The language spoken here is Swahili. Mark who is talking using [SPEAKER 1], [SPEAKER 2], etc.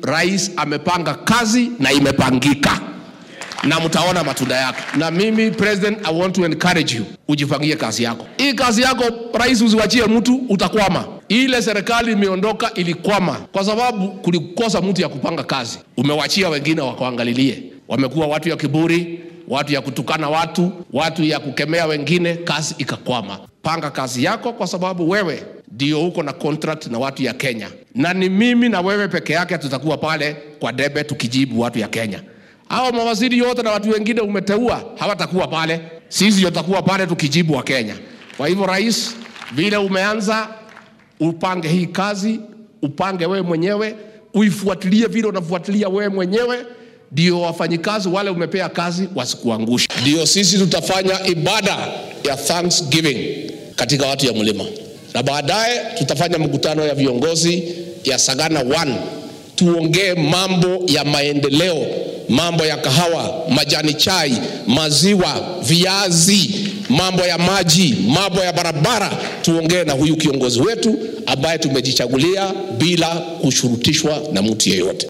[SPEAKER 1] rais amepanga kazi na imepangika na mtaona matunda yake. Na mimi president, I want to encourage you, ujipangie kazi yako. Hii kazi yako rais, usiwachie mtu, utakwama. Ile serikali imeondoka ilikwama kwa sababu kulikosa mtu ya kupanga kazi. Umewachia wengine wakaangalilie, wamekuwa watu ya kiburi, watu ya kutukana watu, watu ya kukemea wengine, kazi ikakwama. Panga kazi yako, kwa sababu wewe ndio uko na contract na watu ya Kenya, na ni mimi na wewe peke yake tutakuwa pale kwa debe tukijibu watu ya Kenya hao mawaziri yote na watu wengine umeteua hawatakuwa pale, sisi tutakuwa pale tukijibu wa Kenya. Kwa hivyo, rais, vile umeanza, upange hii kazi, upange wewe mwenyewe, uifuatilie vile unafuatilia wewe mwenyewe, ndio wafanyikazi wale umepea kazi wasikuangusha. Ndio sisi tutafanya ibada ya Thanksgiving katika watu ya mlima, na baadaye tutafanya mkutano ya viongozi ya Sagana 1 tuongee mambo ya maendeleo, mambo ya kahawa, majani chai, maziwa, viazi, mambo ya maji, mambo ya barabara. Tuongee na huyu kiongozi wetu ambaye tumejichagulia bila kushurutishwa na mtu yeyote.